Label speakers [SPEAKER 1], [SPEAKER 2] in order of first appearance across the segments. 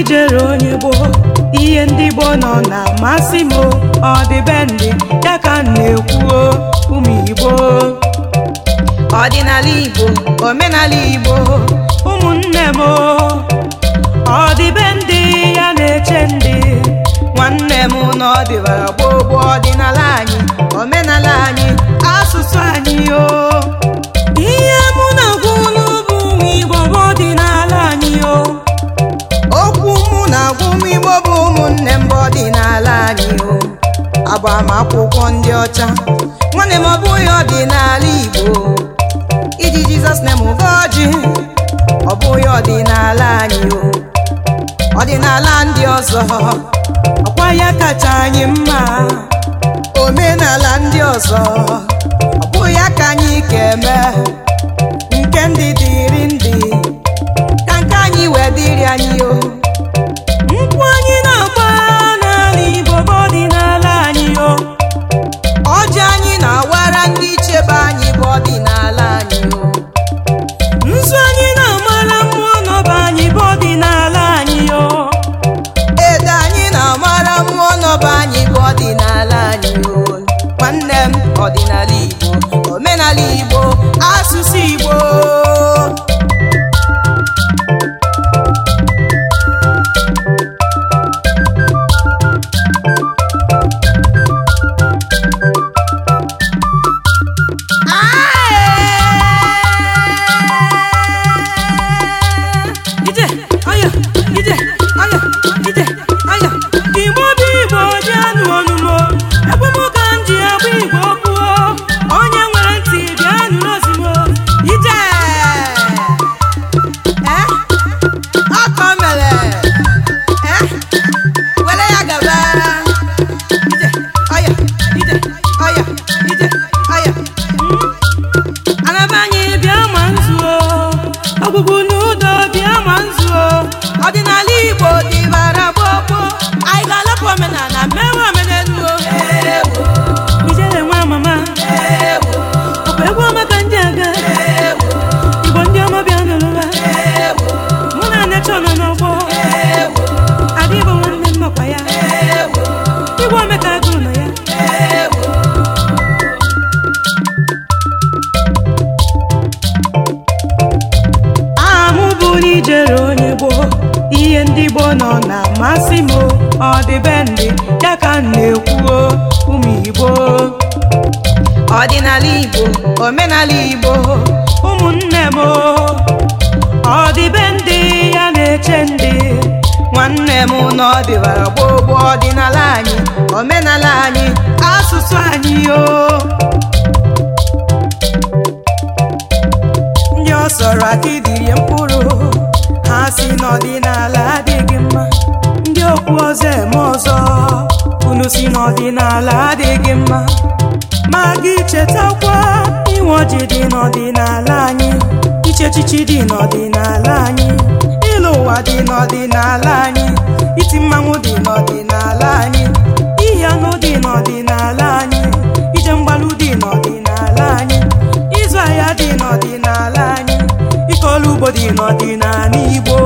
[SPEAKER 1] ijere onye gboo ihe ndị gboo nọ na-amasị m o, ọdịbendị ya ka m na-ekwu o, ụmụ igbo
[SPEAKER 2] ọdịnala igbo omenala igbo
[SPEAKER 1] ụmụnne m o, ọdịbendị ya na-eche ndị
[SPEAKER 2] nwanne m na ọdịbara gboo gboo ọdịnala anyị omenala anyị
[SPEAKER 1] asụsụ anyị o ihe mụ na-agwa unu bụ ụmụ igbo bụ ọdịnala anyị o
[SPEAKER 2] okwu mụ na-agwa ụmụ igbo bụ ụmụnne m bụ ọdịnala anyị o agbamakwụkwọ ndị ọcha nwanne m ọ bụghị ọdịnala igbo iji jizọs na mụva ọjị ọ bụghị ọdịnala anyị o ọdịnala ndị ọzọ
[SPEAKER 1] ọkwa ya kacha anyị mma
[SPEAKER 2] omenala ndị ọzọ ọ bụghị ya ka anyị ga-eme nke ndị dịrị ndị ka nke anyị wee dịrị anyị o
[SPEAKER 1] nkwụ anyị na-agba n'ala igbo bụ ọdịnala anyị o
[SPEAKER 2] ọjị anyị na-awara ndị ichebe anyị bụ ọdịnala anyị o
[SPEAKER 1] nzu anyị na-amara mmụọ n'ọba anyị bụ ọdịnala anyị o
[SPEAKER 2] ede anyị na-amara mmụọ n'ọba anyị bụ ọdịnala anyị o nwanne m ọdịnala igbo omenala igbo asụsụ igbo
[SPEAKER 1] ije aya ije aya ije aya igbo bụ igbo ji anụ ọnụmo ebe m ka m ji agba igbo kwuo onye nwere ntị bịa nụrụ ozimo ije
[SPEAKER 2] Eh? Ọkọ mere Eh? were ya gaba ije ọya ije ọya ije ọya
[SPEAKER 1] anaba anyị bịa ma nzuo ọgwụgwụ n'ụdọ bịa ma nzuo
[SPEAKER 2] ọdịnala igbo dịbara gbogbo anyị ga-alapụ omenala mewe omenelu o.
[SPEAKER 1] ijere nwa mama ọkwa egwu ọma ka ndị aga igbo ndị ọma bịa nụrụba mụ na necha nọ n'ọgbọ ada igbo nwanne m nọkwa ya igwe omeka agụrụ nọ ya aha m bụ n'ijere onye gboo ihe ndị gboo nọ na-amasị m o, ọdịbendị ya ka m na-ekwu o, ụmụ igbo
[SPEAKER 2] ọdịnala igbo omenala igbo
[SPEAKER 1] ụmụnne m o, ọdịbendị ya na-eche ndị
[SPEAKER 2] nwanne m na ọdịbara gbogbo ọdịnala anyị omenala anyị
[SPEAKER 1] asụsụ anyị o ndị ọ sọrọ aka idirie mkpụrụ ha si n'ọdịnala adịghị mma ndị okwu ọzọ eme ọzọ unu si n'ọdịnala adịghị mma ma gị chetakwa inwe ọjị dị n'ọdịnala anyị iche echichi dị n'ọdịnala anyị ịlụ ụwa dị n'ọdịnala anyị iti mmanwụ dị n'ọdịnala anyị iyi anụ dị n'ọdịnala anyị ije mgbalụ dị n'ọdịnala anyị ịzụ ahịa dị n'ọdịnala anyị ike ọrụ ugbo dị n'ọdịnala igbo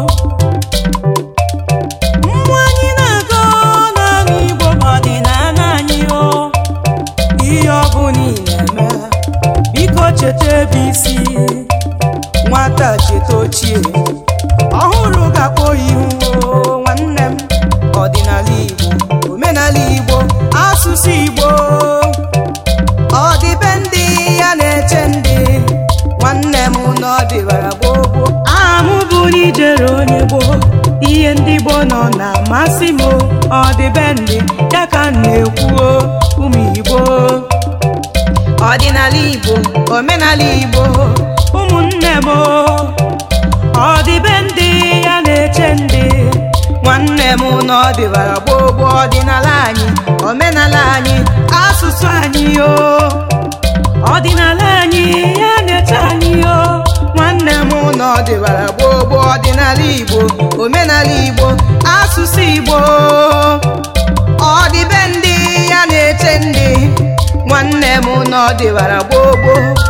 [SPEAKER 1] mmụọ anyị na-aga n'ala igbo bụ ọdịnala anyị o ihe ọ bụla ị na-eme biko cheta ebe isi nwata cheta ochie ọhụrụ ga-akpọ ihu o, nwanne m
[SPEAKER 2] ọdịnala igbo omenala igbo asụsụ igbo ọdịbendị ya na-eche ndị nwanne m na ọdịbara gbogbo
[SPEAKER 1] aha m bụ n'ijere onye gboo ihe ndị gboo nọ na-amasị m o, ọdịbendị ya ka m na-ekwu o, ụmụ igbo
[SPEAKER 2] ọdịnala igbo omenala igbo
[SPEAKER 1] ụmụnne m o, ọdịbendị ya na-eche ndị
[SPEAKER 2] nwanne m na ọdịbara gbogbo ọdịnala anyị omenala anyị
[SPEAKER 1] asụsụ anyị o ọdịnala anyị ya na-eche anyị o nwanne m
[SPEAKER 2] mụ na ọdịbara gbogbo ọdịnala igbo omenala igbo asụsụ igbo ọdịbendị ya na-eche ndị nwanne m na ọdịbara gbogbo